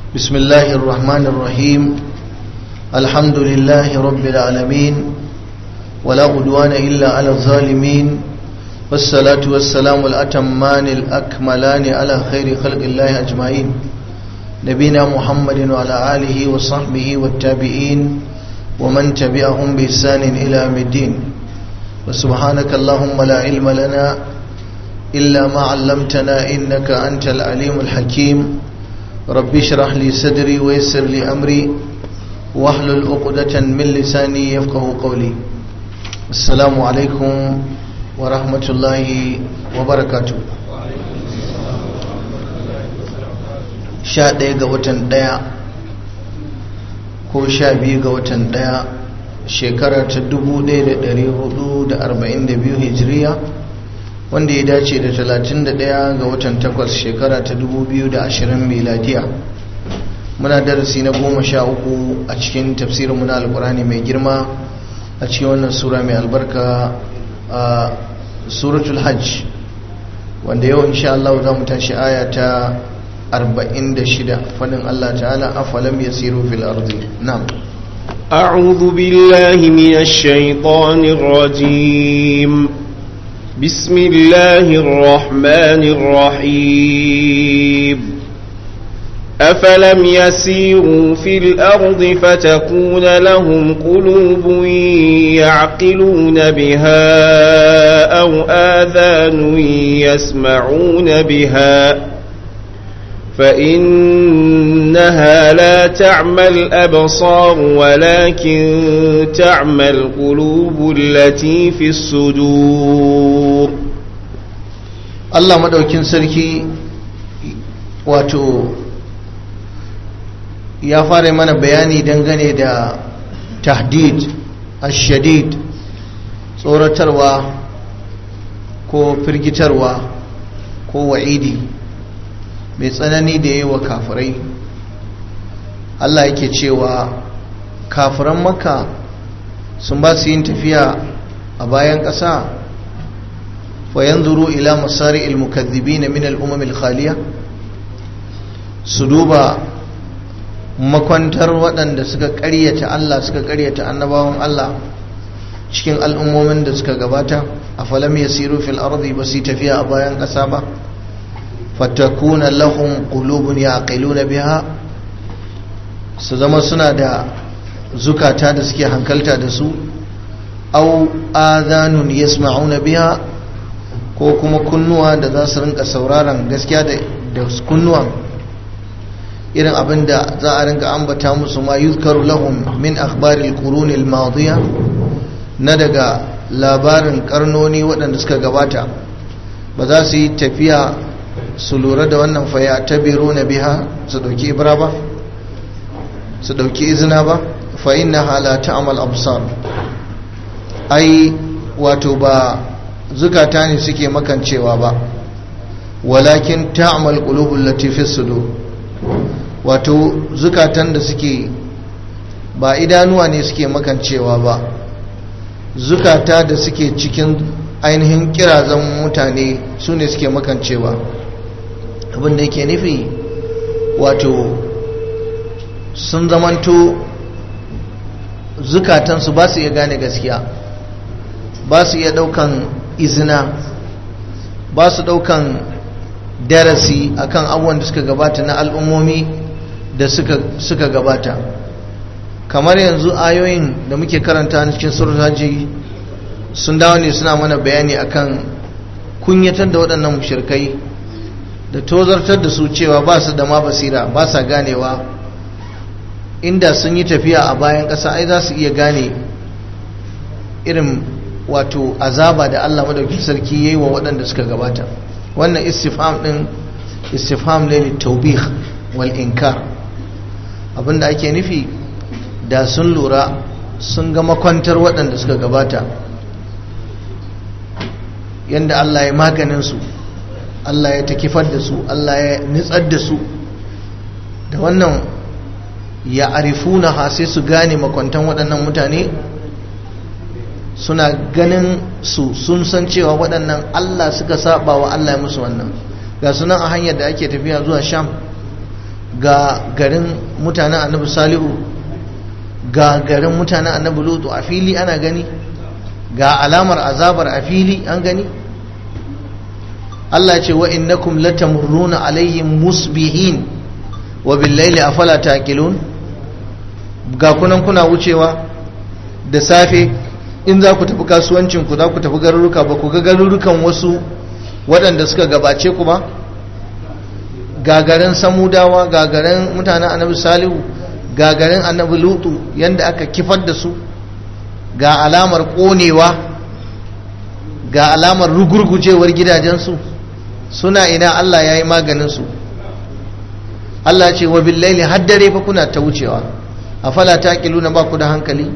بسم الله الرحمن الرحيم الحمد لله رب العالمين ولا عدوان إلا على الظالمين والصلاة والسلام الأتمان الأكملان على خير خلق الله أجمعين نبينا محمد وعلى آله وصحبه والتابعين ومن تبعهم بإحسان إلى يوم الدين وسبحانك اللهم لا علم لنا إلا ما علمتنا إنك أنت العليم الحكيم رب اشرح لي صدري ويسر لي أمري واحلل عقدة من لساني يفقه قولي السلام عليكم ورحمة الله وبركاته sha ɗaya ga watan ɗaya ko sha biyu ga watan ɗaya shekara ta dubu ɗaya da ɗari hudu da arba'in da biyu hijiriya wanda ya dace da talatin da ɗaya ga watan takwas shekara ta dubu biyu da ashirin miladiya muna darasi na goma sha uku a cikin tafsirin muna alkurani mai girma a cikin wannan sura mai albarka a suratul hajj wanda yau insha Allah za mu tashi aya ta أربعين دشدة فلن الله تعالى أفلم يسيروا في الأرض نعم أعوذ بالله من الشيطان الرجيم بسم الله الرحمن الرحيم أفلم يسيروا في الأرض فتكون لهم قلوب يعقلون بها أو آذان يسمعون بها فإنها لا تعمى الأبصار ولكن تعمى القلوب التي في الصدور الله مدوكين سركي wato ya fara mana bayani dangane da tahdid ashadid tsoratarwa ko firgitarwa ko wa'idi mai tsanani da yi wa kafirai Allah yake cewa kafiran maka sun ba su yin tafiya a bayan ƙasa fa yanzuru ila masari ilmukazzibina min al'umam khaliya su duba makwantar waɗanda suka ƙaryata Allah suka ƙaryata annabawan Allah cikin al'ummomin da suka gabata a falam yasiru fil ardi ba su tafiya a bayan ƙasa ba fatakuna lahum qulubun yaqiluna biha su zama suna da zukata da suke hankalta da su aw adhanun yasma'una biha ko kuma kunnuwa da za su rinka sauraron gaskiya da kunnuwan irin abin da za a rinka ambata musu ma yuzkaru lahum min akhbaril quruni al-madiya na daga labarin karnoni waɗanda suka gabata ba za su yi tafiya su lura da wannan faya ta biro na biha su dauki ibra ba su dauki izina ba fa inna halata amal absar ai wato ba zukata ne suke makancewa ba walakin ta'mal qulubul lati sudur wato zukatan da suke ba idanuwa ne suke makancewa ba zukata da suke cikin ainihin kirazan mutane su ne suke makancewa abinda yake nufi wato sun zamanto zukatansu ba su iya gane gaskiya ba su iya daukan izina ba su daukan darasi akan abubuwan da suka gabata na al'ummomi da suka gabata kamar yanzu ayoyin da muke karanta na cikin surutaji sun dawo ne suna mana bayani akan kunyatar da waɗannan mushirkai da tozartar da su cewa ba su da ma basira ba sa ganewa inda sun yi tafiya a bayan ƙasa ai za su iya gane irin wato azaba da Allah madauki sarki yayi wa waɗanda suka gabata wannan istifham din istifham ne li tawbih wal inkar abinda ake nufi da sun lura sun ga makwantar waɗanda suka gabata yanda Allah ya maganin su Allah ya takifar da su Allah ya nitsar da su da wannan ya arifuna ha sai su gane makwantan waɗannan mutane suna ganin su sun san cewa waɗannan Allah suka saba wa Allah ya musu wannan ga sunan a hanyar da ake tafiya zuwa sham ga garin mutanen annabi salihu ga garin mutanen annabi lutu a fili ana gani ga alamar azabar a fili an gani Allah ce wa innakum latamurruna alaihim musbihin wa billaili afala taqilun ga kunan kuna wucewa da safe in za ku tafi kasuwancin ku za ku tafi garuruka ba ku ga garurukan wasu waɗanda suka gabace ku ba gagarin samudawa gagarin mutanen annabi salihu gagarin annabi lutu yanda aka kifar da su ga alamar ƙonewa ga alamar rugurgujewar gidajensu suna ina Allah ya yi maganinsu Allah ce wa billaili haddare fa kuna ta wucewa a fala ta na ba ku da hankali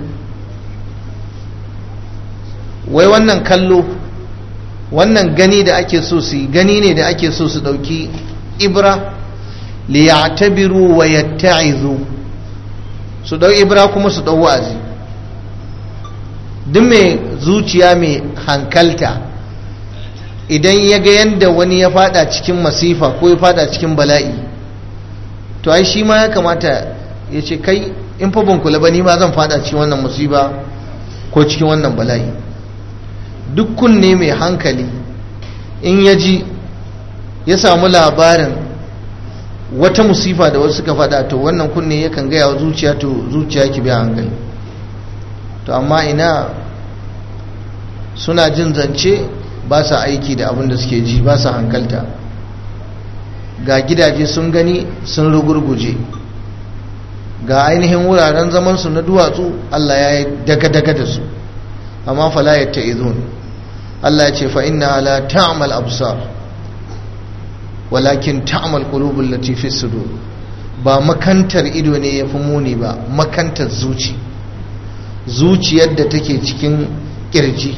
wai wannan kallo wannan gani da ake so su gani ne da ake so su ɗauki ibra liya'tabiru wa yatta'izu su ɗau ibra kuma su ɗau wa'azi duk mai zuciya mai hankalta idan ya ga yadda wani ya fada cikin masifa ko ya fada cikin bala'i to ai shi ma ya kamata ya ce kai in fa ban kula ba ni ma zan fada cikin wannan musiba ko cikin wannan bala'i duk kunne mai hankali in ya ji ya samu labarin wata musifa da wasu suka fada to wannan kunne yakan gaya wa zuciya to zuciya ki biya hankali to amma ina suna jin zance ba sa aiki da abin da suke ji ba sa hankalta ga gidaje sun gani sun rugurguje ga ainihin wuraren zamansu na duwatsu Allah ya yi daga-daga da su amma fala ya ta'izun Allah ya ce fa inna la ta'mal absar walakin ta'mal qulubul lati fi sudur ba makantar ido ne yafi muni ba makantar zuci zuciyar da take cikin kirji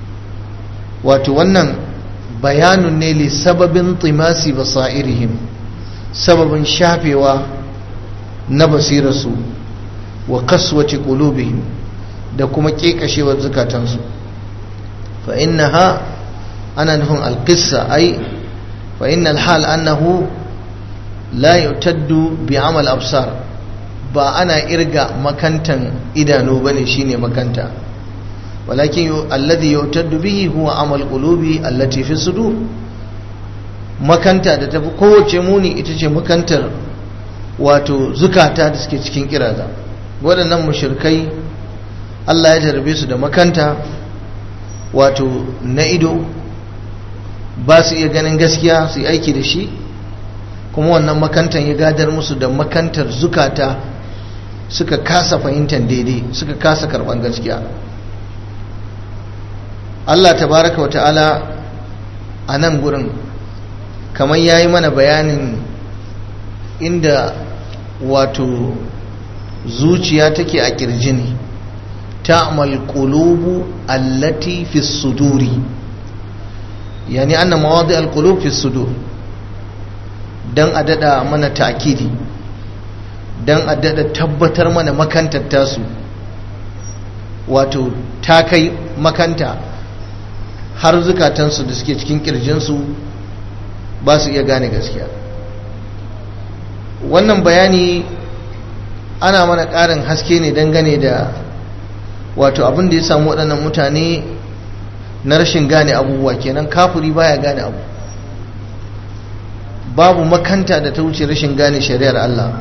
wato wannan bayanun ne li sababin timasi basairihim sababin shafewa na basirarsu wa kaswace qulubihim da kuma kekashewar zukatansu fa innaha ana nufin alqissa ai fa innal hal annahu la yutaddu bi amal absar ba ana irga makantan idanu bane shine makanta walakin alladhi yutaddu bihi huwa amal qulubi allati fi sudur makanta da tafi kowace muni ita ce makantar wato zukata da suke cikin kiraza waɗannan mushirkai Allah ya jarabe su da makanta wato na ido ba su iya ganin gaskiya su yi aiki da shi kuma wannan makantan ya gadar musu da makantar zukata suka kasa fahimtar daidai suka kasa karban gaskiya Allah tabaraka wa ta'ala a nan gurin kamar ya yi mana bayanin inda wato zuciya take a kirji ne ta'mal qulubu allati fi suduri yani anna mawadi al-qulub fi sudur dan a dada mana ta'kidi dan a dada tabbatar mana makantar tasu wato ta kai makanta har zukatansu da suke cikin kirjinsu ba su iya gane gaskiya wannan bayani ana mana ƙarin haske ne dangane da wato abin da ya samu waɗannan mutane na rashin gane abubuwa kenan kafuri baya gane abu babu makanta da ta wuce rashin gane shari'ar Allah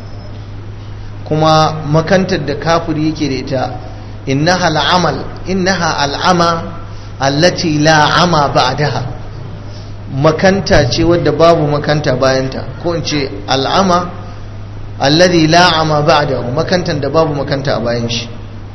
kuma makantar da kafuri yake da ita innaha al'amal innaha al'ama allati la ama ba'daha makanta ce wadda babu makanta bayanta ko in ce al'ama alladhi la ama ba'dahu makantan da babu makanta a bayan shi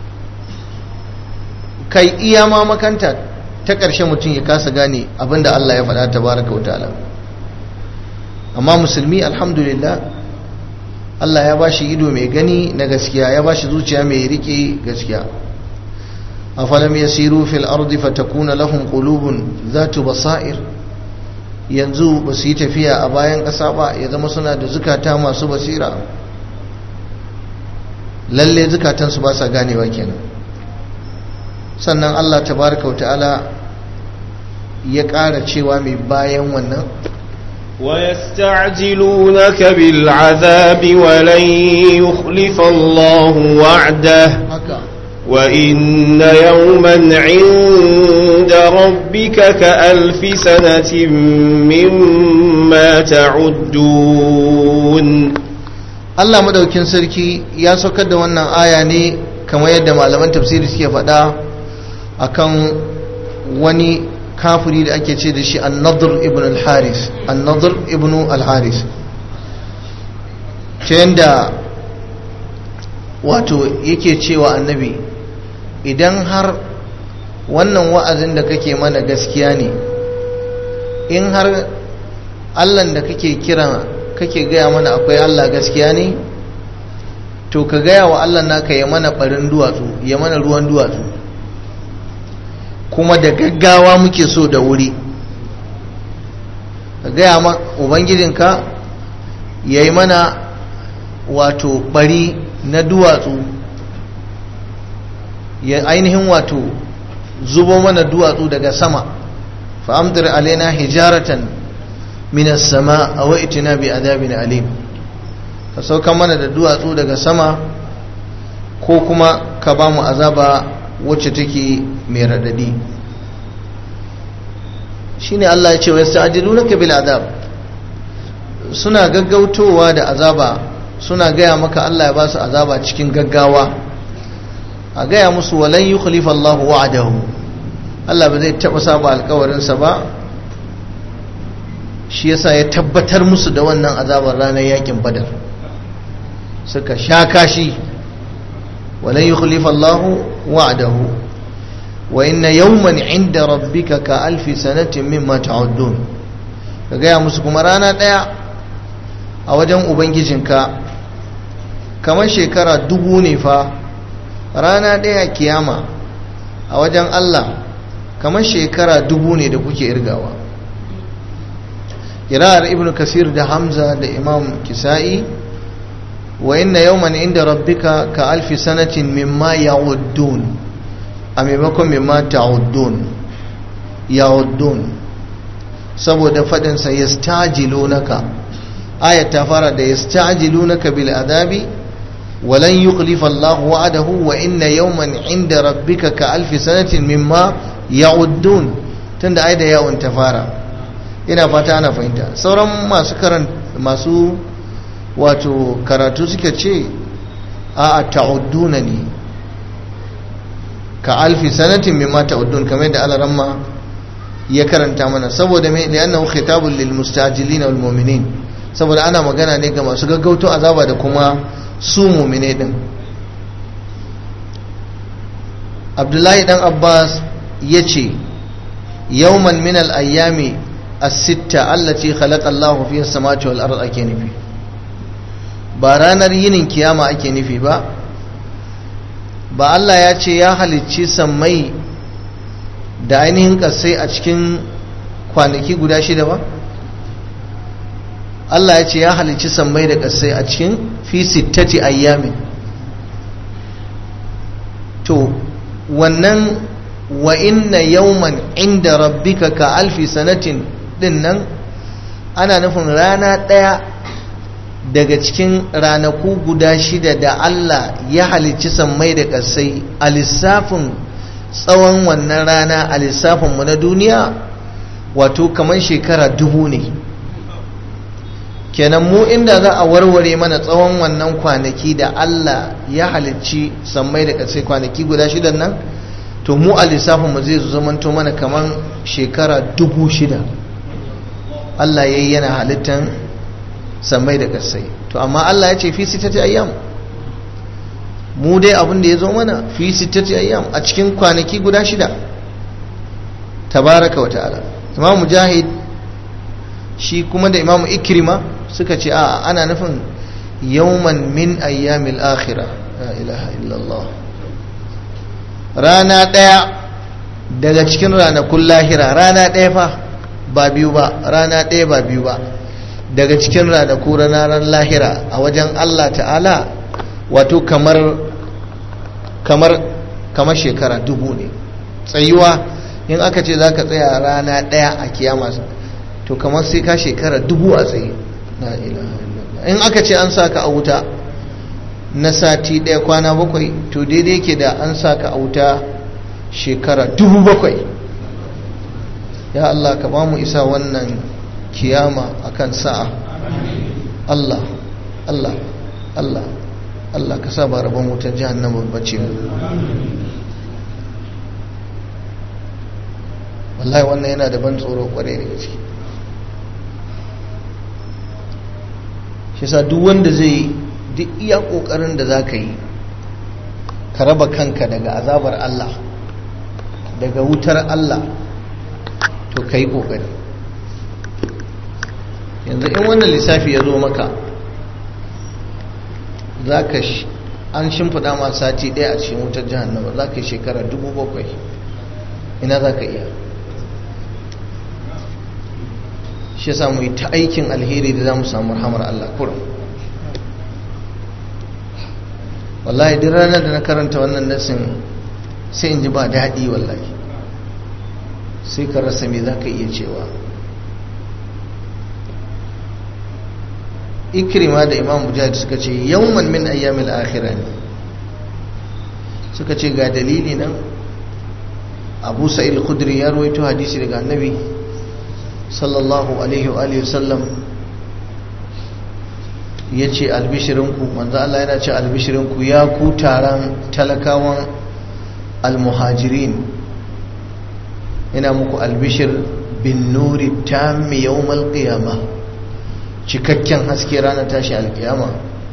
kai iya ma makanta ta ƙarshe mutum ya kasa gane abinda Allah ya faɗa tabaraka wataala amma musulmi alhamdulillah Allah ya bashi ido mai gani na gaskiya ya bashi zuciya mai rike gaskiya afalam yasiru fil ardi fatakuna lahum qulubun zatu basair yanzu ba su yi tafiya a bayan ƙasa ba ya zama suna da zukata masu basira lalle zukatansu ba sa ganewa kenan sannan Allah tabaraka wa ta'ala ya ƙara cewa mai bayan wannan ويستعجلونك بالعذاب ولن يخلف الله وعده haka وإن يوما عند ربك كألف سنة مما تعدون Allah madaukin sarki ya saukar da wannan aya ne kamar yadda malaman tafsiri suke faɗa akan wani kafiri da ake ce da shi an-nadr ibn al-haris an-nadr ibn al-haris ta yadda wato yake cewa annabi idan har wannan wa'azin da kake mana gaskiya ne in har allan da kake kira kake gaya mana akwai allah gaskiya ne to ka gaya wa allah naka ya mana barin duwatsu ya mana ruwan duwatsu kuma da gaggawa muke so da wuri ka gaya ma ubangijinka ya yi mana wato bari na duwatsu ya ainihin wato zubo mana duwatsu daga sama fa'amtar alaina hijaratan minas sama a wa'itina bi adabin alim ka sauka mana da duwatsu daga sama ko kuma ka ba mu azaba wacce take mai radadi shine Allah ya ce wa yasta'jilunaka bil adab suna gaggautowa da azaba suna gaya maka Allah ya ba su azaba cikin gaggawa a gaya musu walan yukhlifa Allah wa'adahu Allah ba zai taba saba alkawarinsa ba shi yasa ya tabbatar musu da wannan azabar ranar yakin badar suka sha kashi walan yukhlifa Allah wa'adahu wa inna yawman 'inda rabbika ka alfi sanatin mimma ta'uddun ka gaya musu kuma rana daya a wajen ubangijinka kamar shekara dubu ne fa rana daya kiyama a wajen Allah kamar shekara dubu ne da kuke irgawa kira'ar ibn kasir da hamza da imam kisa'i wa inna yawman inda rabbika ka alfi sanatin mimma ya'uddun a maimakon mimma ta'uddun ya'uddun saboda faɗinsa yastajilunaka ayat ta fara da yastajilunaka bil adabi ولن يخلف الله وعده وإن يوما عند ربك كألف سنة مما يعدون تند آية يوم تفارا ina fata ana fahimta sauran masu karan masu wato karatu suka ce a ta'udduna ne ka alfi sanatin mimma ta'uddun kamar da alaramma ya karanta mana saboda mai li'annahu khitabun lil mustajilin wal mu'minin saboda ana magana ne ga masu gaggauto azaba da kuma su mu'mine din Abdullahi dan Abbas yace yawman min al ayyami as-sitta allati khalaqa Allah fiha as-samawati wal ard ake nufi ba ranar yinin kiyama ake nufi ba ba Allah ya ce ya halicci sammai da ainihin kasai a cikin kwanaki guda shida ba Allah ya ce ya halicci sammai da kasai a cikin fi sittati ayyamin to wannan wa inna yawman inda rabbika ka alfi sanatin din nan ana nufin rana ɗaya daga cikin ranaku guda shida da Allah ya halicci sammai da ƙasai a lissafin tsawon wannan rana a lissafinmu na duniya wato kamar shekara dubu ne kenan mu inda za a warware mana tsawon wannan kwanaki da Allah ya halicci sammai da ƙasai kwanaki guda shidan nan to mu a lissafinmu zai zamanto mana kamar shekara dubu shida Allah ya yi yana halittan sammai da ƙasai to amma Allah ya ce fi sitati ayyam mu dai abin da ya zo mana fi sitati ayyam a cikin kwanaki guda shida tabaraka wa ta'ala imam mujahid shi kuma da imam ikrima suka ce a ana nufin yawman min ayyamil akhirah la ilaha illallah rana ɗaya daga cikin ranakun lahira rana ɗaya fa ba biyu ba rana ɗaya ba biyu ba daga cikin ranaku ranar lahira a wajen Allah ta'ala wato kamar kamar kamar shekara dubu ne tsayuwa in aka ce za ka tsaya rana ɗaya a kiyama to kamar sai ka shekara dubu a tsaye la ilaha illallah in aka ce an saka a wuta na sati ɗaya kwana bakwai to daidai ke da an saka a wuta shekara dubu bakwai ya Allah ka ba mu isa wannan kiyama akan sa'a Allah Allah Allah Allah ka sa ba rabon wutar jahannama bace mu wallahi wannan yana da ban tsoro kwarai da gaske shi sa duk wanda zai duk iya kokarin da za ka yi ka raba kanka daga azabar Allah daga wutar Allah to ka yi kokari yanzu in wannan lissafi ya zo maka za ka an shimfiɗa ma sati ɗaya a cikin wutar jihannama za ka yi shekara dubu bakwai ina za ka iya shi ya samu ta aikin alheri da za mu samu rahamar Allah kurum wallahi duk ranar da na karanta wannan nasin sai in ji ba daɗi wallahi sai ka rasa me za ka iya cewa ikrima da imam mujahid suka ce yawman min ayyamil akhirah ne suka ce ga dalili nan abu sa'il khudri ya rawaito hadisi daga annabi sallallahu alaihi wa alihi wasallam ya ce albishirinku manzo Allah yana ce albishirinku ya ku taron talakawan almuhajirin yana muku albishir bin nuri tammi yawmal qiyamah cikakken haske ranar tashi alkiyama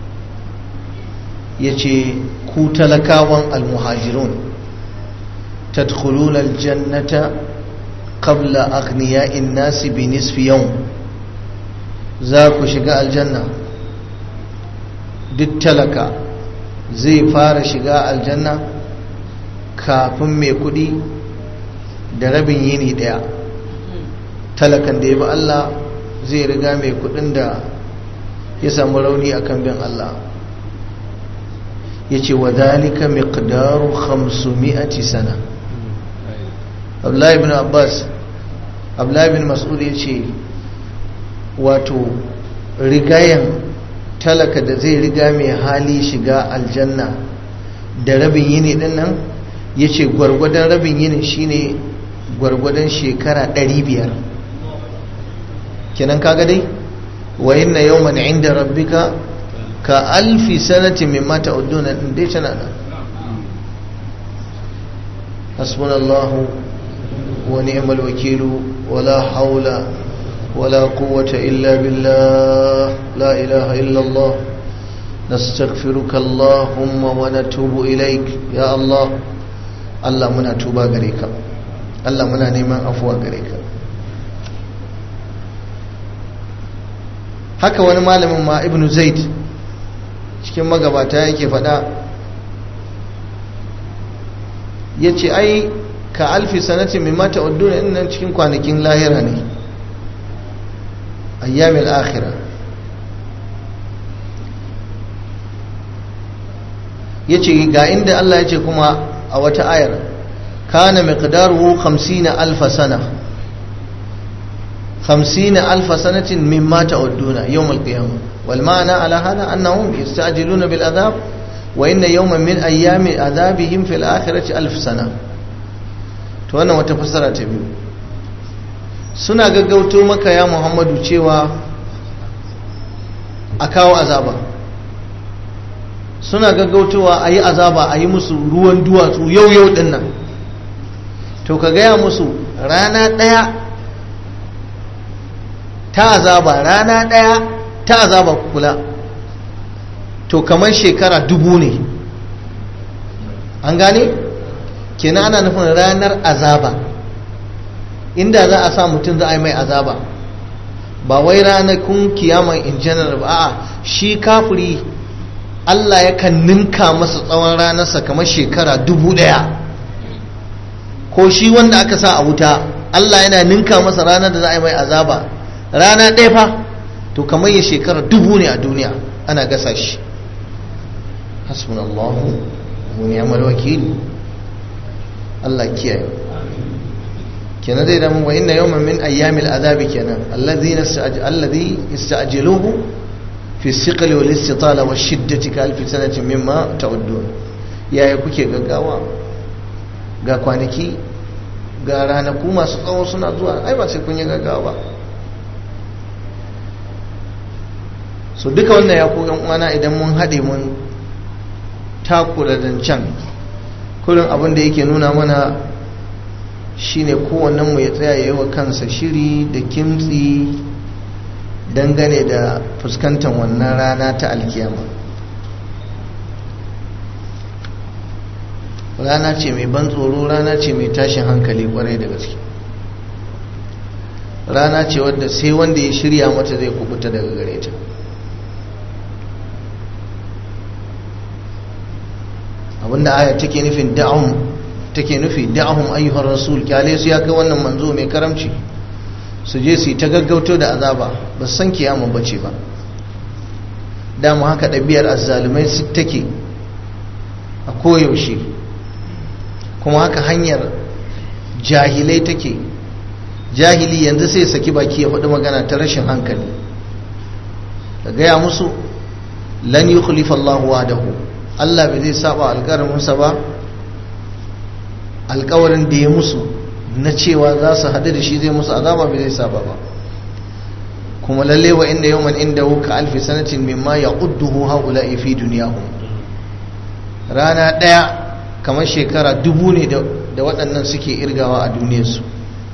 ya ce ku talakawan almuhajirun tadkhuluna aljannata qabla aghniya'in nasi bi nisfi yawm za ku shiga aljanna duk talaka zai fara shiga aljanna kafin mai kudi da rabin yini daya talakan da ya bi Allah zai riga mai kudin da ya samu rauni akan bin Allah ya ce wa zalika miqdaru 500 sana Abdullahi ibn Abbas Abdullahi ibn Mas'ud ya ce wato rigayen talaka da zai riga mai hali shiga aljanna da rabin yini din nan ya ce gwargwadon rabin yini shine gwargwadon shekara 500 kenan kaga dai wa inna yawman inda rabbika ka alfi sanati mimma ta'uduna din dai tana nan hasbunallahu wa ni'mal wakilu wala haula wala quwwata illa billah la ilaha illa Allah nastaghfiruka allahumma wa natubu ilaik ya Allah Allah muna tuba gare ka Allah muna neman afuwa gare ka haka wani malamin ma ibnu zaid cikin magabata yake faɗa ya ce ai ka alfi sanatin mai mata udduna nan cikin kwanakin lahira ne ayyamin akhira ya ce ga inda Allah ya ce kuma a wata ayar kana miqdaruhu 50 alfa sana خمسين ألف سنة مما تعدون يوم القيامة والمعنى على هذا أنهم يستعجلون بالعذاب وإن يوما من أيام عذابهم في الآخرة ألف سنة توانا وتفسر تبيو suna gaggauto maka ya muhammadu cewa a kawo azaba suna gaggautowa a yi azaba a yi musu ruwan duwatsu yau yau dinnan to ka gaya musu rana ɗaya ta azaba rana ɗaya ta azaba kula to kamar shekara dubu ne an gane kenan ana nufin ranar azaba inda za a sa mutum za a yi mai azaba ba wai ranakun kiyama in general ba a shi kafiri Allah yakan ninka masa tsawon ranarsa kamar shekara dubu ɗaya ko shi wanda aka sa a wuta Allah yana ninka masa ranar da za a yi mai azaba rana ɗaya fa to kamar ya shekara dubu ne a duniya ana gasa shi hasbunallahu wa ni'mal wakil Allah kiyaye kenan zai zama wa inna yawman min ayyamil azabi kenan alladhi alladhi ista'jiluhu fi siqli wal istitala wa shiddati ka alfi sanatin mimma ta'uddun yaya kuke gaggawa ga kwanaki ga ranaku masu tsawo suna zuwa ai ba sai kun yi gaggawa ba so duka wannan ya ku uwana idan mun haɗe mun takura zancen kurin abin da yake nuna mana shine kowannen mu ya tsaya ya yi wa kansa shiri da kimtsi dangane da fuskantar wannan rana ta alkiyama rana ce mai ban tsoro rana ce mai tashin hankali kwarai da gaske rana ce wadda sai wanda ya shirya mata zai kubuta daga gare ta abinda aya take nufin da'ahum take nufi da'ahum ayyuhar rasul kyale su ya kai wannan manzo mai karamci su je su yi ta gaggauto da azaba ba su san kiyama bace ba dama haka ɗabi'ar azzalumai su take a koyaushe kuma haka hanyar jahilai take jahili yanzu sai saki baki ya faɗi magana ta rashin hankali da gaya musu lan yi Allahu wa'adahu Allah bai zai saba alƙaraminsa ba alƙawarin da ya musu na cewa za su haɗu da shi zai musu azaba bai zai saba ba kuma lalle wa inda yawman inda ka alfi sanatin mimma ya udduhu haula fi duniyahum rana ɗaya kamar shekara dubu ne da waɗannan suke irgawa a duniyarsu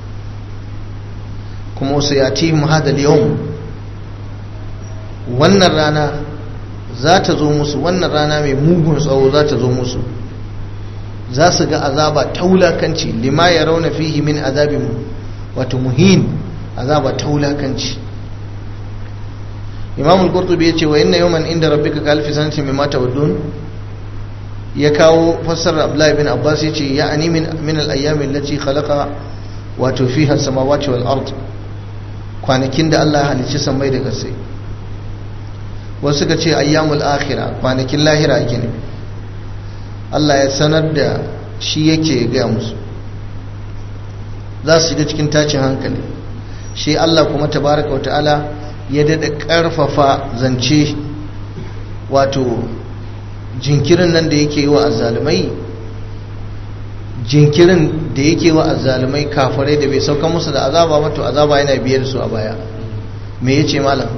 kuma wasu ya ti hadal yau wannan rana za ta zo musu wannan rana mai mugun tsawo za ta zo musu za su ga azaba ta wulakanci lima ya rauna fihi min azabin wato muhin azaba ta wulakanci imam al-qurtubi ya ce wa inna yawman inda rabbika ka alfi sanatin mimma tawaddun ya kawo fassarar abdullahi bin abbas ya ce ya ani min al-ayyami allati khalaqa wato fiha samawati wal ard kwanakin da Allah ya halicci sammai da ƙasai wasu suka ce ayyamul akhira kwanakin lahira ake ne Allah ya sanar da shi yake gaya musu za su shiga cikin tashin hankali shi Allah kuma tabaraka wa ta'ala ya dada karfafa zance wato jinkirin nan da yake yi wa azzalumai jinkirin da yake wa azzalumai kafirai da bai sauka musu da azaba ba to azaba yana biyar su a baya me yace malam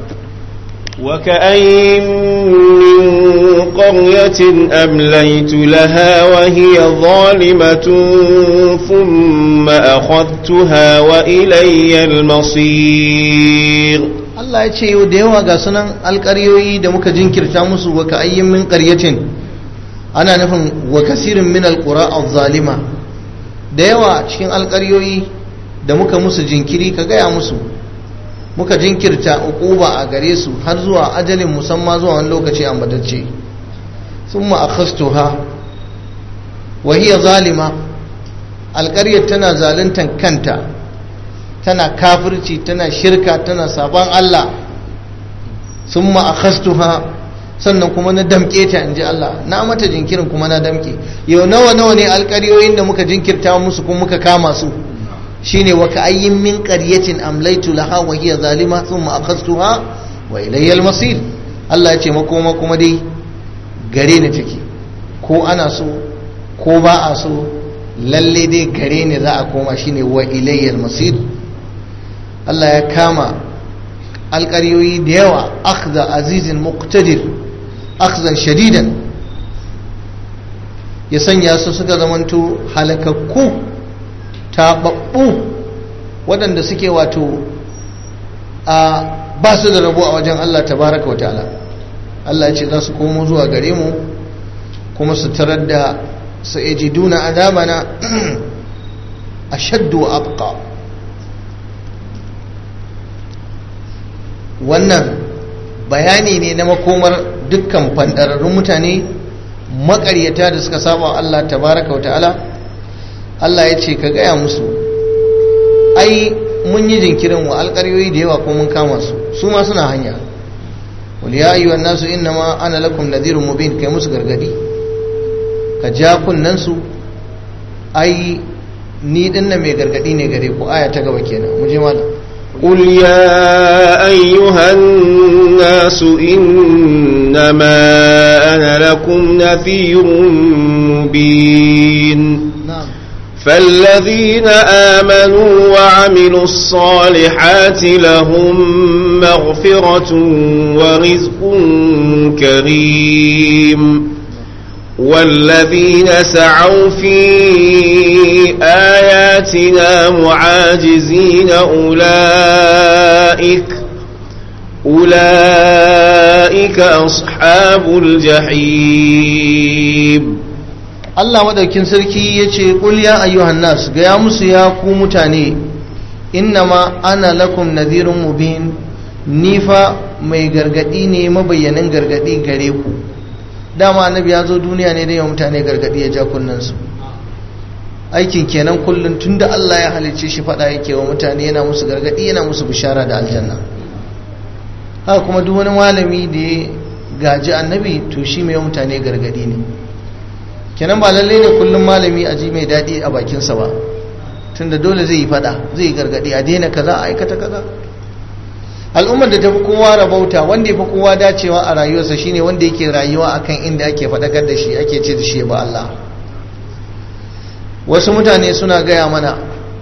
وكأين من قرية أمليت لها وهي ظالمة ثم أخذتها وإلي المصير Allah ya ce yau da yawa ga sunan alƙaryoyi da muka jinkirta musu wa ka'ayyin min ƙaryacin ana nufin wa kasirin min alƙura zalima da yawa cikin alƙaryoyi da muka musu jinkiri ka gaya musu muka jinkirta uquba a gare su har zuwa ajalin musamman zuwa wani lokaci a madacce thumma akhastuha wa hiya zalima alƙaryar tana zaluntan kanta tana kafirci tana shirka tana sabon Allah thumma akhastuha sannan kuma na damke ta inji Allah na mata jinkirin kuma na damke yau nawa nawa ne alƙaryoyin da muka jinkirta musu kuma muka kama su shine wa ka'ayyin min qaryatin amlaytu laha wa hiya zalima thumma akhadhtuha wa ilayya al-masir Allah ya ce makoma kuma dai gare ni take ko ana so ko ba a so lalle dai gare ni za a koma shine wa ilayya al-masir Allah ya kama alƙaryoyi da yawa akhdha azizin muqtadir akhzan shadidan ya sanya su suka zamanto halakakku taɓaɓɓu waɗanda suke wato a ba su da rabo a wajen Allah tabaraka wa ta'ala Allah ce za su komo zuwa gare mu kuma su tarar da su eji duna adamana a shaddu abqa wannan bayani ne na makomar dukkan fandararrun mutane maƙaryata da suka saba Allah tabaraka wa ta'ala Allah ya ce ka gaya musu ai mun yi jinkirin wa alƙaryoyi da yawa ko mun kama su su ma suna hanya wal ya ayyuha nasu innama ana lakum nadhirun mubin kai musu gargadi ka ja kunnan su ai ni dinnan mai gargadi ne gare ku aya ta gaba kenan mu je malam قل يا أيها الناس إنما أنا لكم نذير مبين na'am فالذين آمنوا وعملوا الصالحات لهم مغفرة ورزق كريم والذين سعوا في آياتنا معاجزين أولئك أولئك أصحاب الجحيم Allah madaukin sarki ya ce ƙul ya ayyuhan nas gaya musu ya ku mutane innama ana lakum nadhirun mubin ni fa mai gargadi ne mabayyanin gargadi gare ku dama annabi ya zo duniya ne da yawan mutane gargadi ya ja kunnansu aikin kenan kullum tunda Allah ya halicce shi fada yake wa mutane yana musu gargadi yana musu bishara da aljanna haka kuma duk wani malami da ya gaji annabi to shi mai mutane gargadi ne kenan ba lalle ne kullum malami a ji mai daɗi a bakinsa ba tunda dole zai yi fada zai yi gargaɗi a daina kaza a aikata kaza al'ummar da ta fi kowa rabauta wanda ya fi kowa dacewa a rayuwarsa shine wanda yake rayuwa akan inda ake faɗakar da shi ake ce da shi ba Allah wasu mutane suna gaya mana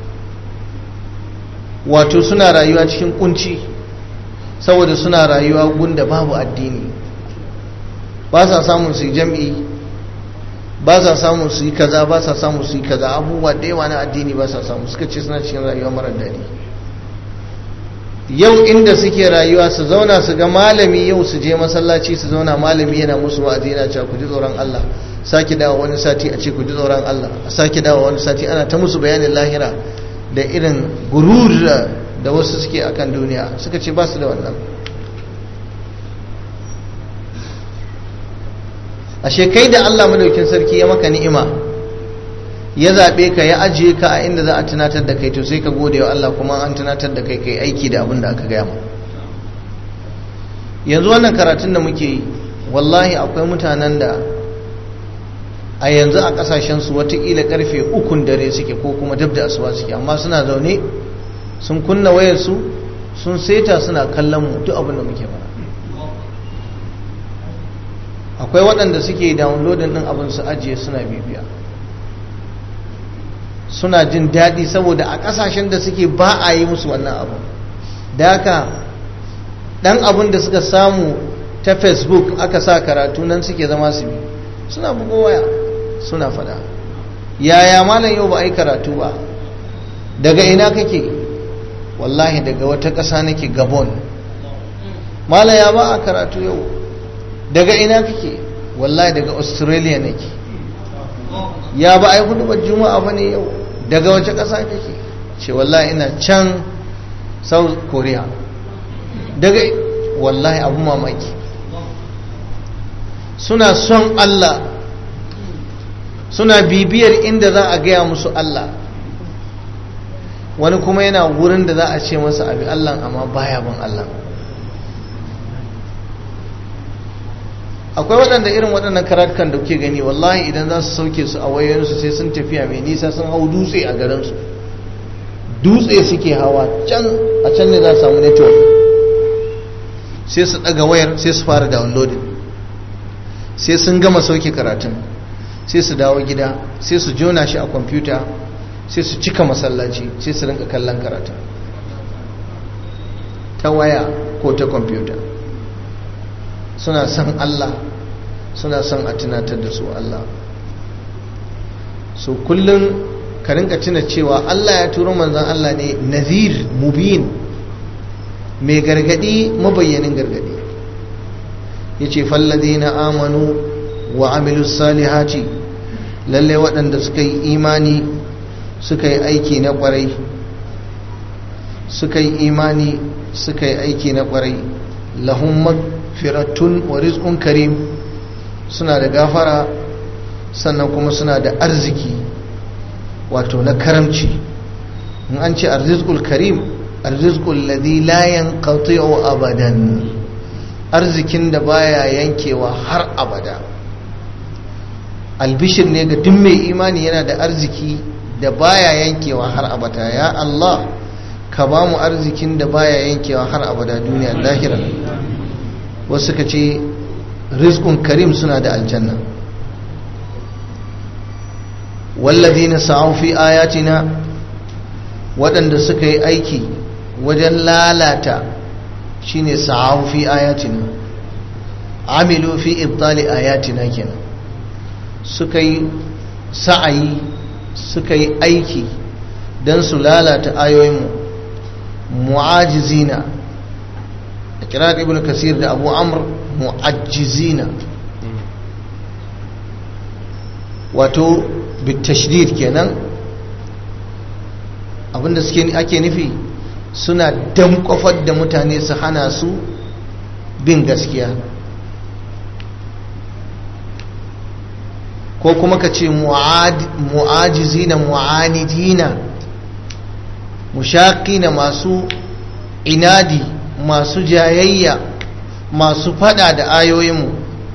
wato suna rayuwa cikin kunci saboda suna rayuwa gunda babu addini ba sa samun su yi jam'i ba sa samun su yi kaza ba sa samun su yi kaza abubuwa da yawa na addini ba sa samu suka ce suna cikin rayuwa mara daɗi yau inda suke rayuwa su zauna su ga malami yau su je masallaci su zauna malami yana musu wa'azi yana cewa ku ji tsoron Allah sake dawo wani sati a ce ku ji tsoron Allah a sake dawo wani sati ana ta musu bayanin lahira da irin gurur da wasu suke akan duniya suka ce ba su da wannan ashe kai da Allah madaukin sarki ya maka ni'ima ya zaɓe ka ya ajiye ka a inda za a tunatar da kai to sai ka gode wa Allah kuma an tunatar da kai kai aiki da abin da aka gaya ma yanzu wannan karatun da muke yi wallahi akwai mutanen da a yanzu a kasashen su watakila karfe ukun dare suke ko kuma dab da asuba suke amma suna zaune sun kunna wayarsu sun seta suna kallon mu duk abin da muke fara akwai waɗanda suke downloading ɗin abin su ajiye suna bibiya suna jin daɗi saboda a ƙasashen da suke ba a yi musu wannan abu da haka ɗan abin da suka samu ta facebook aka sa karatu nan suke zama su bi suna bugo waya suna fada yaya malam yau ba a yi karatu ba daga ina kake wallahi daga wata ƙasa nake gabon malam ya ba a karatu yau daga ina kake wallahi daga australia nake ya ba a yi hudubar juma'a ba ne yau daga wace ƙasa kake ce wallahi ina can south korea daga wallahi abu mamaki suna son allah suna bibiyar inda za a gaya musu allah wani kuma yana wurin da za a ce masa abi allah amma baya bin allah akwai waɗanda irin waɗannan karatukan da kuke gani wallahi idan za su sauke su a wayoyinsu sai sun tafiya mai nisa sun hau dutse a garinsu dutse suke hawa can a can ne za su samu network sai su ɗaga wayar sai su fara downloading sai sun gama sauke karatun sai su dawo gida sai su jona shi a kwamfuta sai su cika masallaci sai su rinka kallon karatun ta waya ko ta kwamfuta suna son Allah suna son a tunatar da su Allah so kullum ka rinka tuna cewa Allah ya turo manzan Allah ne nazir mubin mai gargadi mabayyanin gargadi ya ce na amanu wa amilu salihati lalle waɗanda suka yi imani suka yi aiki na ƙwarai suka yi imani suka yi aiki na ƙwarai lahun firatun wa rizqun karim suna da gafara sannan kuma suna da arziki wato na karamci in an ce arzikul karim arzikul ladhi la yanqati'u abadan arzikin da baya yankewa har abada albishir ne ga duk mai imani yana da arziki da baya yankewa har abada ya Allah ka ba mu arzikin da baya yankewa har abada duniya lahira wasu ka ce rizqun karim suna da aljanna walladhina sa'u fi ayatina waɗanda suka yi aiki wajen lalata shine sa'u fi ayatina amilu fi ibtali ayatina kenan suka yi sa'ayi suka yi aiki don su lalata ayoyinmu mu'ajizina a kirar ibn kasir da abu amr mu'ajizina wato bitashdid kenan abinda suke ake nufi suna damkwafar da mutane su hana su bin gaskiya ko kuma ka ce mu'ajizina mu'anidina mushaqina masu inadi masu jayayya masu fada da ayoyinmu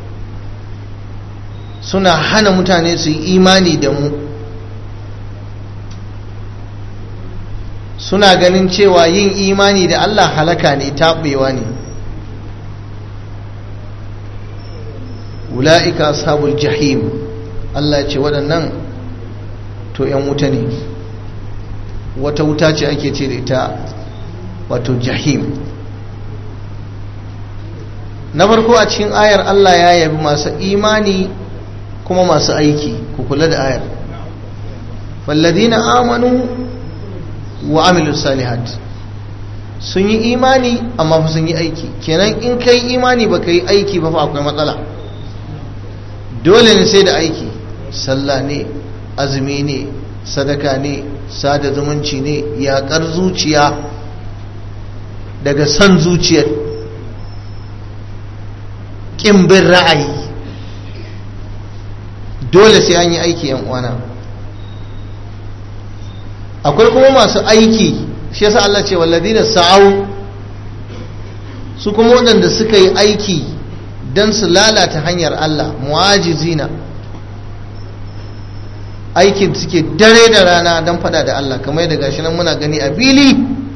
suna hana mutane su yi imani da mu suna ganin cewa yin imani da Allah halaka ne taɓewa ne ula'ika ashabul jahim Allah ce waɗannan to ‘yan wuta ne wata wuta ce ake ce da ita wato jahim na farko a cikin ayar Allah ya yabi masu imani kuma masu aiki ku kula da ayar falladina amanu wa amilu salihat sun yi imani amma fa sun yi aiki kenan in kai imani ba ka yi aiki ba fa akwai matsala dole ne sai da aiki sallah ne azumi ne sadaka ne sada zumunci ne yaƙar zuciya daga son zuciyar ƙimbin ra'ayi dole sai an yi aiki yan uwana akwai kuma masu aiki shi yasa Allah ce walladina sa'au su kuma waɗanda suka yi aiki don su lalata hanyar Allah mu'ajizina aikin suke dare da rana don fada da Allah kamar da gashi nan muna gani a fili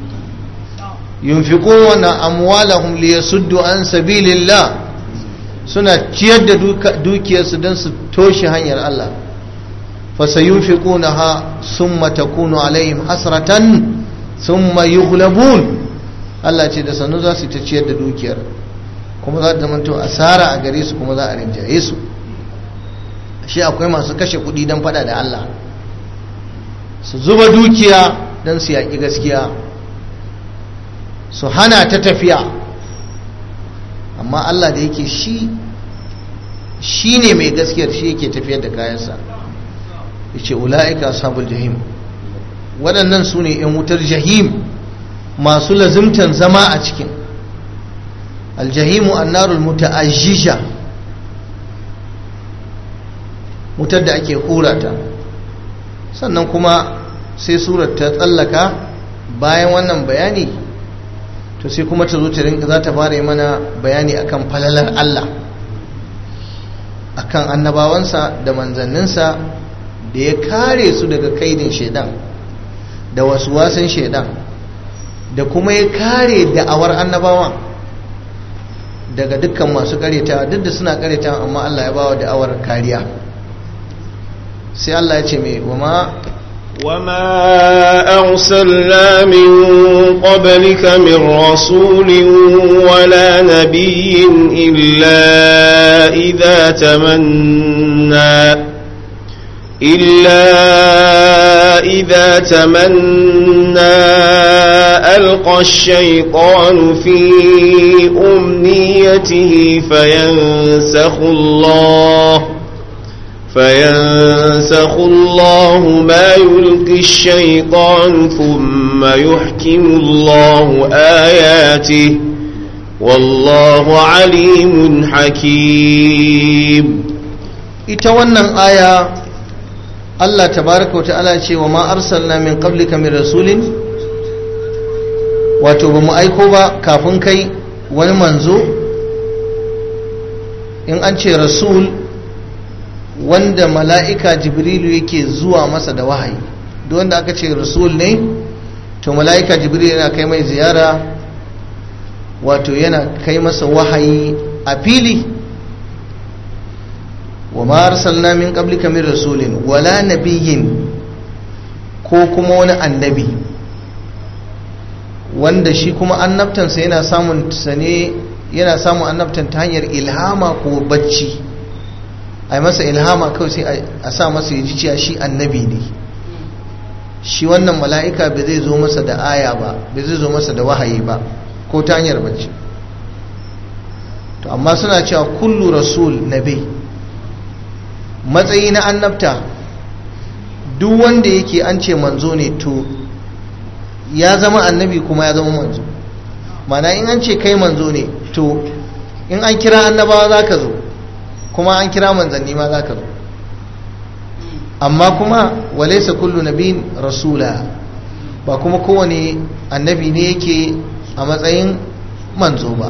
yunfiquna amwalahum liyasuddu an sabilillah suna ciyar da dukiyarsu don su toshe hanyar Allah fasayunfiqunaha summa takunu alaihim hasratan summa yughlabun Allah ce da sanu za su ta ciyar da dukiyar kuma za ta zamanto asara a gare su kuma za a rinjaye su shi akwai masu kashe kuɗi don fada da Allah su zuba dukiya don su yaƙi gaskiya su hana ta tafiya amma Allah da yake shi shi ne mai gaskiyar shi yake tafiyar da kayansa ya ce ula'ika sabul jahim waɗannan su ne 'yan wutar jahim masu lazimtan zama a cikin aljahimu annarul muta'ajjija wutar da ake ta sannan kuma sai surar ta tsallaka bayan wannan bayani to sai kuma ta zo ta rinka za ta fara mana bayani akan falalar Allah akan annabawansa da manzanninsa da ya kare su daga kaidin shaidan da wasu wasan shaidan da kuma ya kare da'awar annabawan daga dukkan masu kareta duk da suna kareta amma Allah ya bawa da'awar kariya sai Allah ya ce mai wama وما أرسلنا من قبلك من رسول ولا نبي إلا إذا تمنى إلا إذا تمنى ألقى الشيطان في أمنيته فينسخ الله فينسخ الله ما يلقي الشيطان ثم يحكم الله آياته والله عليم حكيم ita wannan aya Allah tabaraka wata'ala ce wa ma arsalna min qablika min rasulin wato ba mu aiko ba kafin kai wani manzo in an ce rasul wanda mala'ika jibrilu yake zuwa masa da wahayi duk wanda aka ce rasul ne to mala'ika jibril yana kai mai ziyara wato yana kai masa wahayi a fili wa ma arsalna min qablika min rasulin wala nabiyyin ko kuma wani annabi wanda shi kuma annabtansa yana samun ne yana samun annabtan ta hanyar ilhama ko bacci a masa ilhama kawai sai a sa masa ya ji cewa shi annabi ne shi wannan mala'ika bai zai zo masa da aya ba bai zai zo masa da wahayi ba ko ta hanyar bacci to amma suna cewa kullu rasul nabi matsayi na annabta duk wanda yake an ce manzo ne to ya zama annabi kuma ya zama manzo mana in an ce kai manzo ne to in an kira annabawa za ka zo kuma an kira manzanni ma za ka zo amma kuma walaisa kullu nabiyin rasula ba kuma kowane annabi ne yake a matsayin manzo ba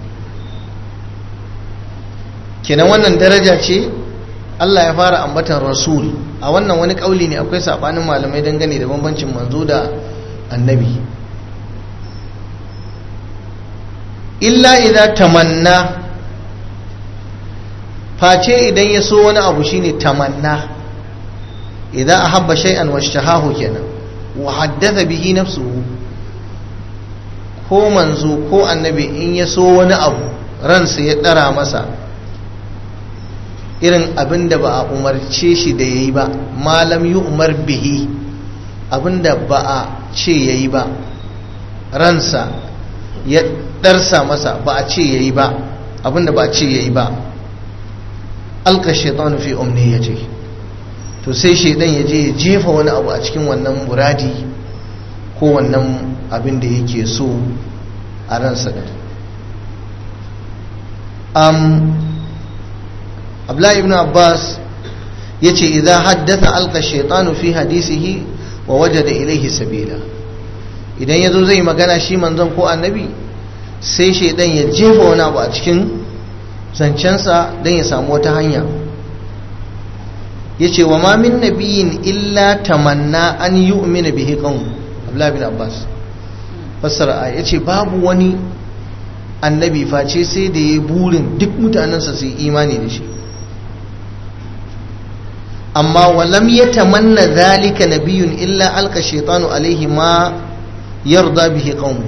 kenan wannan daraja ce Allah ya fara ambatan rasul a wannan wani kauli ne akwai sabanin malamai dangane da bambancin manzo da annabi illa idza tamanna face idan ya so wani abu shine tamanna idza ahabba shay'an washtahahu kenan wa haddatha bihi nafsuhu ko manzo ko annabi in ya so wani abu ransa ya dara masa irin abin da ba a umarce shi da yayi ba malam yi umar bihi abin da ba a ce yayi ba ransa ya darsa masa ba a ce yayi ba abin da ba a ce yayi ba alka shaitan fi umniyati to sai shaidan ya je ya jefa wani abu a cikin wannan muradi ko wannan abin da yake so a ransa da um, abdullahi ibn abbas ya ce idan haddasa alka shaitanu fi hadisihi wa waje da ilaihi sabila idan ya zo zai magana shi manzon ko annabi sai shaidan ya jefa wani abu a cikin zancensa don ya samu wata hanya ya ce wa ma min nabiyin illa tamanna an yi umina bihi kan abdullahi bin abbas fassara ya ce babu wani annabi face sai da ya burin duk mutanensa su yi imani da shi amma walam ya tamanna zalika nabiyun illa alka shaitanu alaihi ma yarda bihi qawmu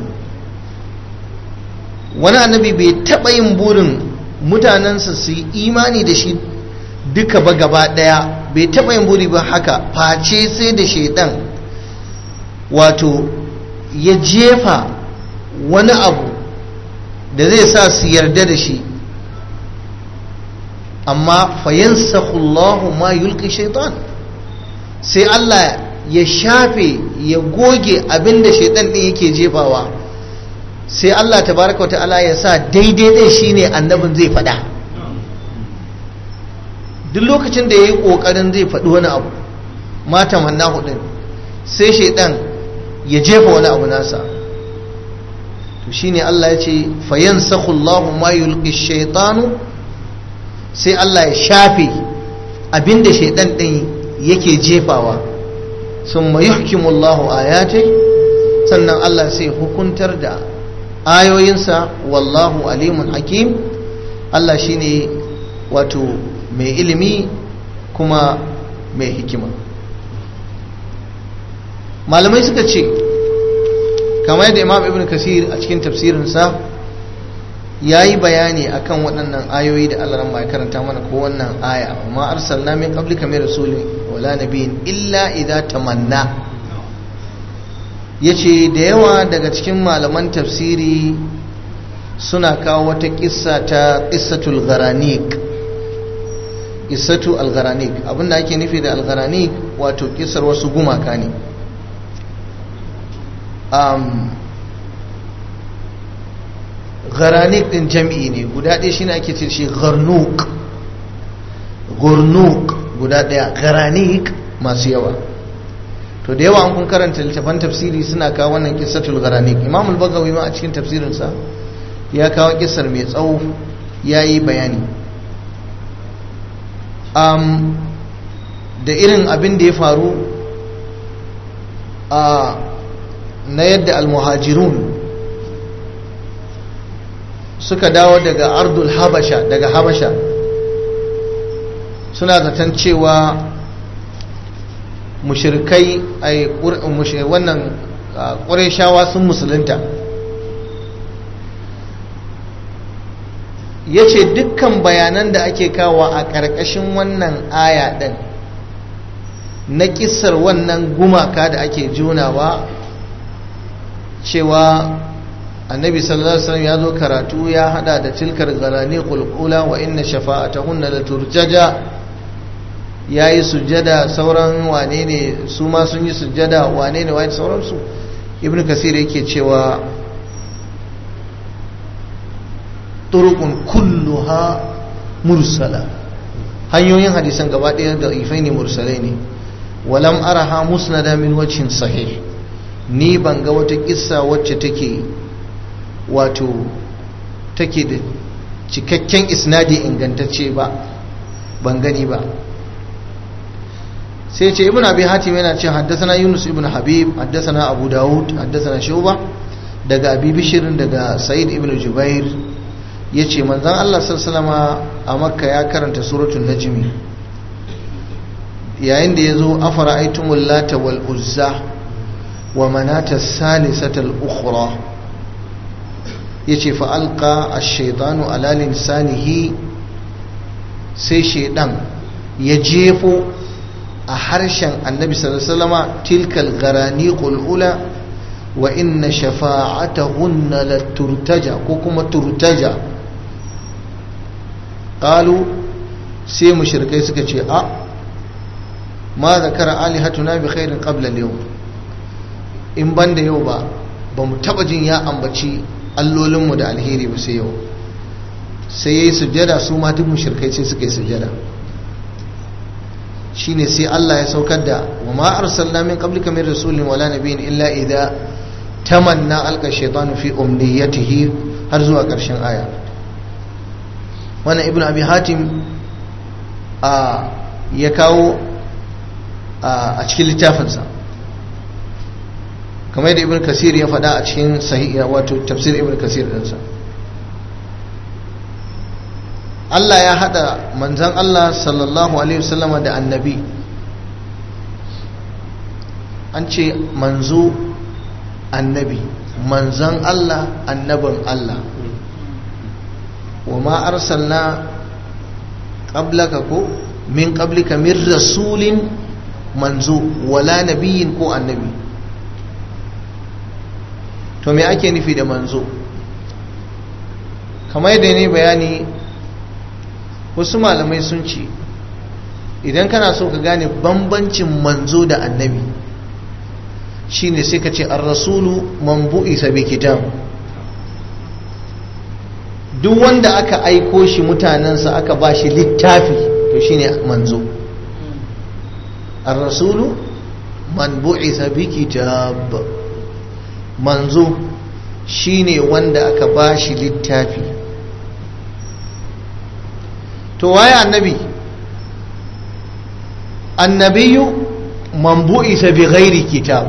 wani annabi bai taɓa yin burin mutanensa su yi imani da shi duka ba gaba ɗaya bai taɓa yin buri ba haka face sai da shaidan wato ya jefa wani abu da zai sa su yarda da shi amma fayansakhullahu ma yulki shaitan sai Allah ya shafe ya goge abinda shaitan din yake jefawa sai Allah tabaraka wata'ala ya sa daidai ɗin shine annabin zai faɗa duk lokacin da ya yi ƙoƙarin zai faɗi wani abu mata manna hudun sai shaidan ya jefa wani abu nasa to shine Allah ya ce fayan sakullahu ma yulki shaitanu sai Allah ya shafe abinda shaidan ɗin yake jefawa sun ma yuhkimullahu ayatai sannan Allah sai hukuntar da ayoyinsa wallahu alimun hakim Allah shine wato mai ilimi kuma mai hikima malamai suka ce kamar yadda imam ibn kasir a cikin tafsirinsa ya yi bayani akan waɗannan ayoyi da Allah ya karanta mana ko wannan aya amma arsalna min qablika min rasulin wala nabiyyin illa idza tamanna ya ce da yawa daga cikin malaman tafsiri suna kawo wata kissa ta kissatul garanik kissatu al-garanik abinda ake nufi da al-garanik wato kissar wasu gumaka ne um, garanik din jam'i ne guda ɗaya shine ake ce shi garnuk gurnuk guda ɗaya garanik masu yawa to da yawa an kun karanta littafan tafsiri suna kawo wannan kissatul garanik imam al-bagawi ma a cikin tafsirinsa ya kawo kissar mai tsawo ya yi bayani um, da irin abin da ya faru a na yadda almuhajirun suka dawo daga ardul habasha daga habasha suna zaton cewa mushirkai ai wannan ƙureshawa sun musulunta ya ce dukkan bayanan da ake kawo a ƙarƙashin wannan aya ɗin na ƙisar wannan gumaka da ake junawa cewa annabi sallallahu alaihi wasallam ya zo karatu ya hada da tilkar zarani qulqula wa inna shafa'atahunna la turjaja yayi sujjada sauran wane ne su ma sun yi sujjada wane ne wani sauransu ibnu kasir yake cewa turuqun kulluha mursala hanyoyin hadisan gaba ɗaya da ifai ne mursalai ne walam araha musnada min wajhin sahih ni ban ga wata kissa wacce take wato take da cikakken isnadi ingantacce ba ban gani ba sai ce ibn abi hatim yana ce haddasana yunus ibn habib haddasana abu dawud haddasana shuba daga abi bishirin daga sa'id ibn jubair ya ce manzan allah sallama a makka ya karanta suratun najmi yayin da ya zo afara aitumul lata wal uzza wa manata salisatal ukhra ya ce fa'alƙa a shaitanu alalin sanihi sai shaidan ya jefo a harshen annabi sallama tilkal garani ƙul'ula wa inna shafa'ata hunna la turtaja ko kuma turtaja ƙalu sai mushrikai suka ce a ma zakara alihatuna bi khairin qabla yau in banda yau ba ba mu taba jin ya ambaci allolinmu da alheri ba sai yau sai ya yi sujjada su ma duk mushrikai sai suka yi sujjada shine sai Allah ya saukar da wa ma arsalna min qablika min rasulin wala nabiyyin illa idza tamanna alqa shaytanu fi umniyatihi har zuwa karshen aya wannan ibnu abi hatim a ya kawo a cikin littafinsa kamar da ibn kasir ya faɗa a cikin sahiha wato tafsir ibn kasir ɗinsa Allah ya haɗa manzan Allah sallallahu alaihi wasallama da annabi an ce manzo annabi manzan Allah annabin Allah wa ma arsalna qablaka ko min qablika min rasulin manzo wala nabiyin ko annabi to me ake nufi da manzo kamar yadda ne bayani wasu malamai sun ce idan kana so ka gane bambancin manzo da annabi shine sai ka ce an rasulu man bu'isa bi kitab duk wanda aka aiko shi mutanensa aka ba shi littafi to shine manzo an rasulu man bu'isa bi kitab manzo shine wanda aka ba shi littafi to waye annabi annabiyu man bu'isa bi ghairi kitab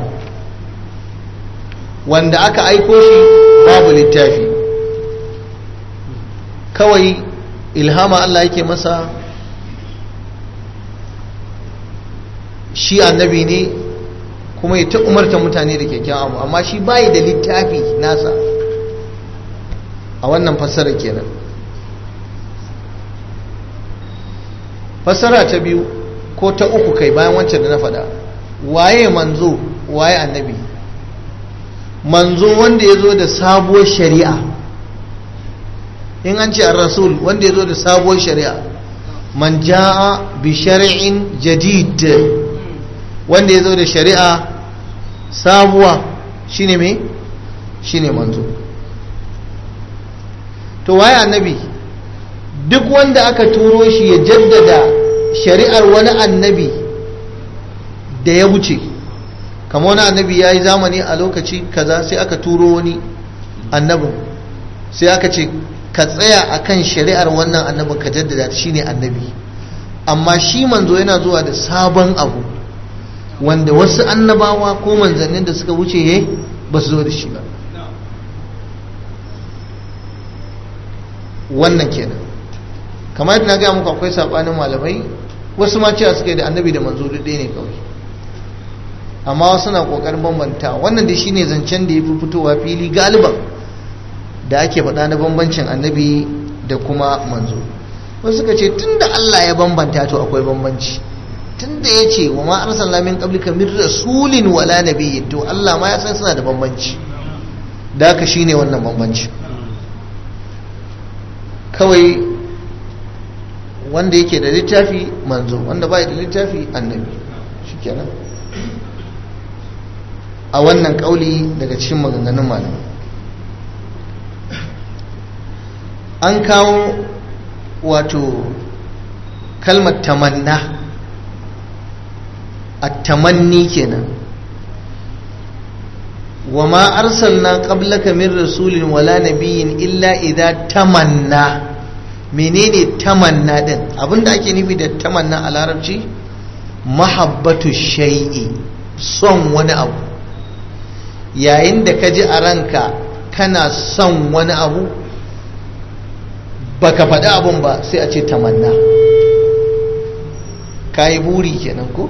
wanda aka aiko shi babu littafi kawai ilhama Allah yake masa shi annabi ne kuma ya ta umarta mutane da kyakkyawan abu amma shi bayi da littafi nasa a wannan fassara kenan fassara ta biyu ko ta uku kai bayan wancan da na faɗa waye manzo waye annabi manzo wanda ya zo da sabuwar shari'a in an ce rasul wanda ya zo da sabuwar shari'a man ja'a bi shari'in jadid wanda ya zo da shari'a sabuwa shine me shine manzo to waye annabi duk wanda aka turo shi ya jaddada shari'ar wani annabi da ya wuce kama wani annabi ya yi zamani a lokaci kaza sai aka turo wani annabin sai aka ce ka tsaya akan shari'ar wannan annabin ka jaddada shine annabi amma shi manzo yana zuwa da sabon abu wanda wasu annabawa ko manzannin da suka wuce he ba su zo da shi ba wannan kenan kamar yadda na gaya muku akwai sabanin malamai wasu ma cewa suka yi da annabi da manzo duk ɗaya ne kawai amma wasu na kokarin bambanta wannan da shine zancen da ya fi fitowa fili galiban da ake faɗa na bambancin annabi da kuma manzo wasu suka ce tunda Allah ya bambanta to akwai bambanci tunda ya ce wa ma arsalna min qablika min rasulin wala nabiyyin to Allah ma ya san suna da bambanci da haka shine wannan bambanci kawai wanda yake da littafi manzo wanda bai da littafi annabi shikenan a wannan kauli daga cikin maganganun malamai an kawo wato kalmar tamanna a tamanni kenan wa ma arsalna qablaka min rasulin wala nabiyyin illa idza tamanna menene tamanna din abinda ake nufi da tamanna a larabci mahabbatu shay'i son wani abu yayin da ka ji a ranka kana son wani abu baka faɗi abun ba sai a ce tamanna ka yi buri kenan ko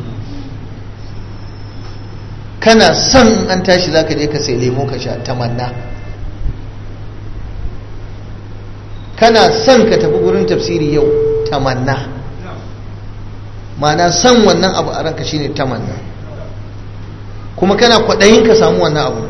kana son in an tashi za ka je ka sai lemo ka sha tamanna kana son ka tafi gurin tafsiri yau tamanna ma'ana son wannan abu a ranka shine tamanna kuma kana kwaɗayin ka samu wannan abu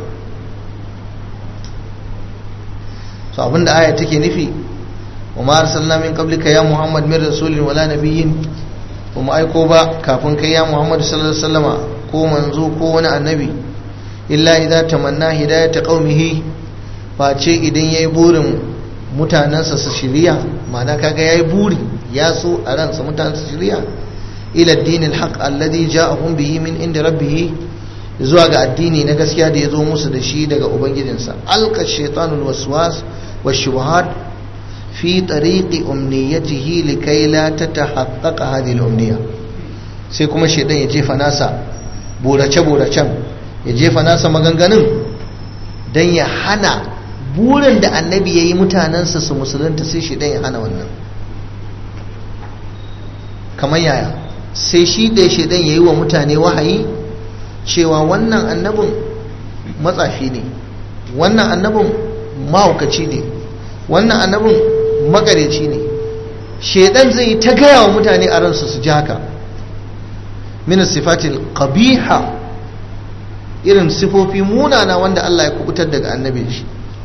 so abinda aya take nufi wa ma arsalna min qablika ya muhammad min rasulin wala nabiyyin ba mu aiko ba kafin kai ya muhammad sallallahu alaihi wasallama ko manzo ko wani annabi illa idza tamanna hidayata qaumihi face idan yayi burin mutanansa su shiriya ma'ana kaga yayi buri ya so a ransa mutanen su shiriya ila ad-din al-haq alladhi ja'ahum bihi min inda rabbih zuwa ga addini na gaskiya da ya zo musu da shi daga ubangijinsa alka shaitanul waswas wa shubuhat fi tariqi umniyatihi likai la tatahaqqaqa hadhihi al-umniya sai kuma shaitan ya jefa nasa burace buracen ya jefa nasa maganganun dan ya hana burin da annabi yayi mutanansa su musulunta sai shaitan ya hana wannan kamar yaya sai shi da shaitan yayi wa mutane wahayi cewa wannan annabin matsafi ne wannan annabin mahaukaci ne wannan annabin makareci ne shaidan zai yi ta gaya wa mutane a ransu su ji haka min sifatil qabiha irin sifofi munana wanda Allah ya kubutar daga annabin shi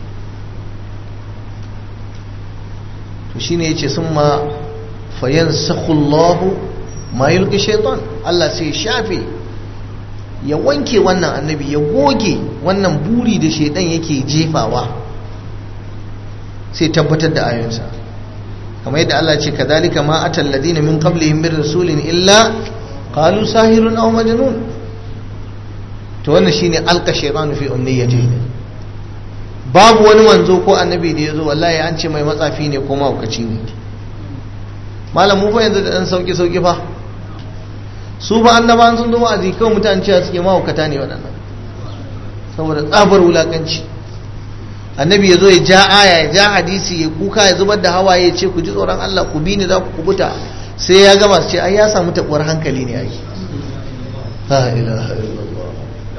to shine yace summa fayansakhu Allahu ma yulqi shaytan Allah sai shafe ya wanke wannan annabi ya goge wannan buri da shaidan yake jefawa sai tabbatar da ayoyinsa kamar yadda Allah ce kadhalika ma atal ladina min qablihim min rasulin illa qalu sahirun aw majnun to wannan shine alqa shaytanu fi umniyatihi babu wani manzo ko annabi da yazo wallahi an ce mai matsafi ne ko mahaukaci ne malam mu fa yanzu da dan sauki sauki fa su ba annabawan sun zo wa'azi kawai mutane cewa suke mahaukata ne waɗannan saboda tsabar wulakanci annabi ya zo ya ja aya ya ja hadisi ya kuka ya zubar da hawaye ya ce ku ji tsoron Allah ku bi ni za ku kubuta sai ya gama su ce ai ya samu tabuwar hankali ne ai la ilaha illallah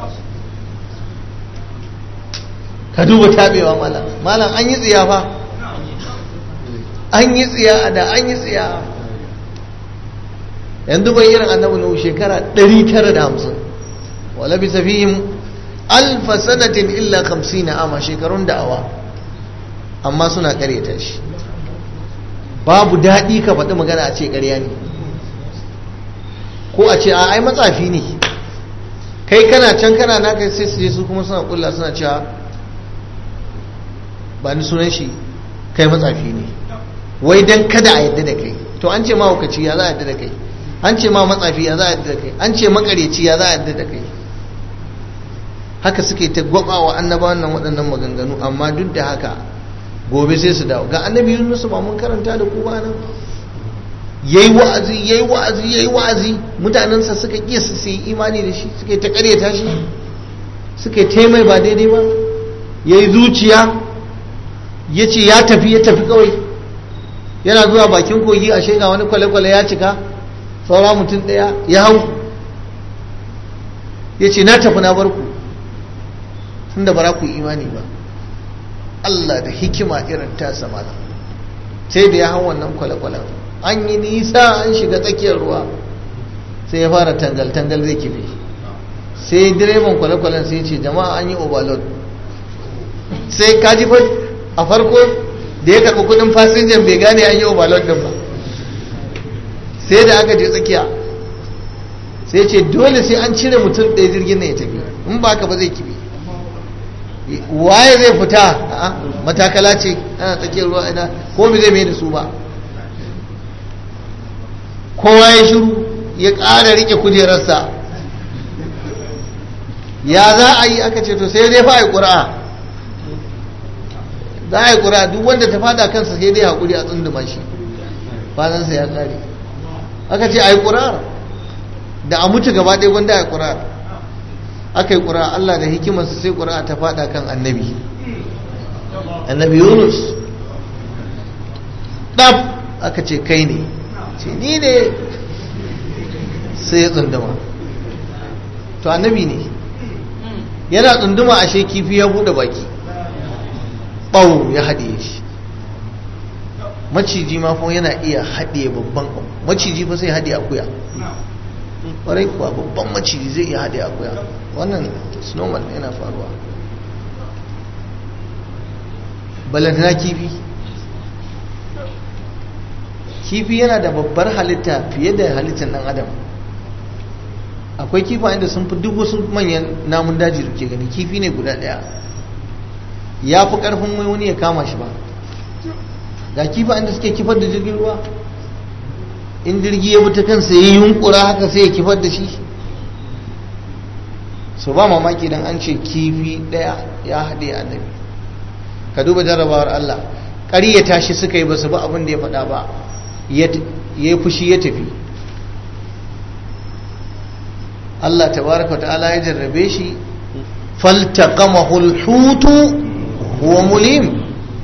ka duba tabewa malam malam an yi tsiya fa an yi tsiya da an yi tsiya yanzu bai irin annabi nuhu shekara 950 wala bi safihim alfa sanatin illa 50 ama shekarun da'awa amma suna kareta shi babu daɗi ka faɗi magana a ce ƙarya ne ko a ce a ai matsafi ne kai kana can kana naka sai su je su kuma suna kulla suna cewa ba ni sunan shi kai matsafi ne wai dan kada a yadda da kai to an ce ma hukaci ya za a yadda da kai an ce ma matsafi ya za a yadda da kai an ce makareci ya za a yadda da kai haka suke ta gwabawa annabawan nan waɗannan maganganu amma duk da haka gobe sai su dawo ga annabi yunus ba mun karanta da ku ba nan yayi wa'azi yayi wa'azi yayi wa'azi mutanensa suka ƙi su yi imani da shi suka yi ta ƙaryata shi suka yi taimai ba daidai ba yayi zuciya ya ce ya tafi ya tafi kawai yana zuwa bakin kogi a ga wani kwale-kwale ya cika saura mutum ɗaya ya hau ya ce na tafi na barku tun da bara ku imani ba Allah da hikima irin ta sama sai da ya hau wannan kwale-kwalen an yi nisa an shiga tsakiyar ruwa sai ya fara tangal-tangal zai kife sai direban kwale-kwalen sai ce jama'a an yi overload sai kaji fa a farko da ya karɓi kudin fasinjan bai gane an yi overload din ba sai da aka je tsakiya sai ce dole sai an cire mutum ɗaya jirgin nan ya tafi in ba haka ba zai kibi waye zai fita matakala ce ana tsakiyar ruwa ina ko bai zai mai da su ba kowa ya shiru ya ƙara rike kujerarsa ya za a yi aka ce to sai dai fa a yi ƙura'a za a yi ƙura'a duk wanda ta fada kansa sai dai haƙuri a tsunduma shi kwanansa ya ƙare aka ce a yi ƙura'ar da a mutu gaba ɗaya gwanda a yi ƙura'ar aka yi ƙura'a Allah da hikimarsa sai ƙura'a ta fada kan annabi annabi yunus ɗaf aka ce kai ne ce ni ne sai ya tsunduma to annabi ne yana tsunduma ashe kifi ya buɗe baki ɓau ya haɗe shi maciji ma fa yana iya haɗe babban maciji fa sai haɗe akuya ƙwarai kuwa babban maciji zai iya haɗe akuya wannan snowman yana faruwa balantana kifi kifi yana da babbar halitta fiye da halittar ɗan adam akwai kifayen da sun fi duk wasu manyan namun daji da ke gani kifi ne guda ɗaya ya fi ƙarfin wani ya kama shi ba ga kifayen da suke kifar da jirgin ruwa in jirgi ya ta kansa ya yi yunkura haka sai ya kifar da shi su ba mamaki don an ce kifi ɗaya ya haɗe annabi ka duba jarrabawar Allah ƙari ya tashi suka yi ba su ba abin da ya faɗa ba ya yi fushi ya tafi Allah tabaraka ta'ala ya jarrabe shi faltaqamahu al-hutu huwa mulim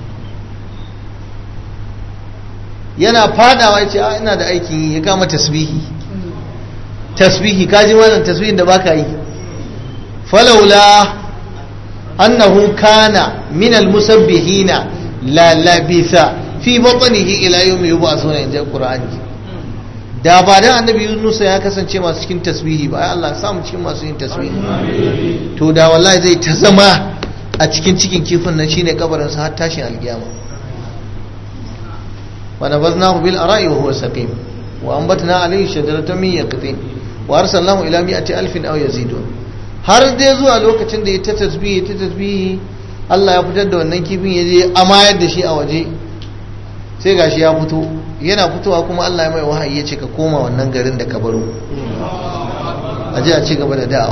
yana fadawa ya ce a ina da aikin yi ya kama tasbihi tasbihi kaji wannan tasbihin da baka yi falaula annahu kana min almusabbihina la labitha fi batnihi ila yawmi yub'athuna inda qur'ani da ba dan annabi Yunus ya kasance masu cikin tasbihi ba ai Allah samu cikin masu yin tasbihi to da wallahi zai ta zama a cikin cikin kifin nan shine kabarin sa har tashin alkiyama ونبذناه بالأراء وهو سقيم وأنبتنا عليه شجرة من يقطين وأرسلناه إلى مئة ألف أو يزيدون har dai zuwa lokacin da ya ta tasbihi ta tasbihi Allah ya fitar da wannan kifin ya je amayar da shi a waje sai gashi ya fito yana fitowa kuma Allah ya mai wahayi ya ce ka koma wannan garin da ka baro a je a ci gaba da da'a